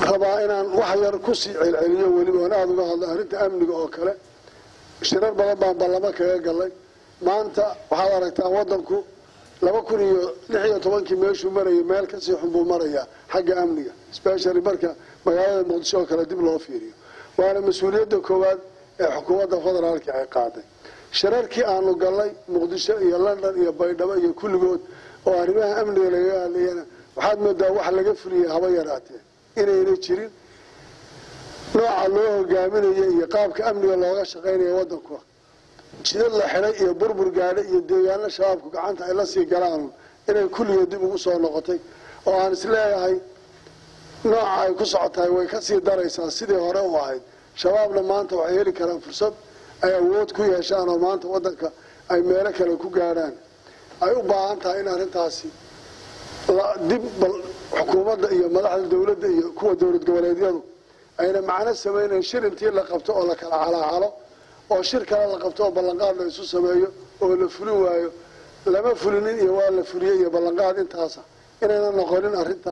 rabaa inaan wax yar kusii celceliyo weliba oon aada uga hadlo arrinta amniga oo kale shirar badan baan ballamo kaga galay maanta waxaad aragtaa waddanku laba kun iyo lix iyo tobankii meeshuu marayay meel kasii xun buu marayaa xagga amniga specially marka magaalada muqdisho oo kale dib loo fiiriyo waana mas-uuliyadda koowaad ee xukuumadda federaalka ay qaaday shirarkii aanu galnay muqdisho iyo london iyo baydhabo iyo kulligood oo arrimaha amniga lagaga hadlayana waxaad moodaa wax laga fuliyay haba yaraatee inayna jirin nooca loo hogaaminaya iyo qaabka amniga looga shaqaynaya waddanku jidad la xidhay iyo burbur gaadha iyo deegaano shabaabku gacanta ay la sii galaan inay kulligood dib ugu soo noqotay oo aan isleeyahay nooca ay ku socotahay way ka sii daraysaa sidii hore u ahayd shabaabna maanta waxay heli karaan fursad ay awood ku yeeshaan oo maanta waddanka ay meelo kale ku gaadhaan ay u baahan tahay in arrintaasi dib bal xukuumadda iyo madaxda dowladda iyo kuwa dowlad goboleedyadu ayna macno samaynayn shir intii la qabto oo la kala calaacalo oo shir kale la qabto oo ballanqaad la isu sameeyo oo la fulin waayo lama fulinin iyo waa la fuliyey iyo ballanqaad intaasa inayna noqonin arrinta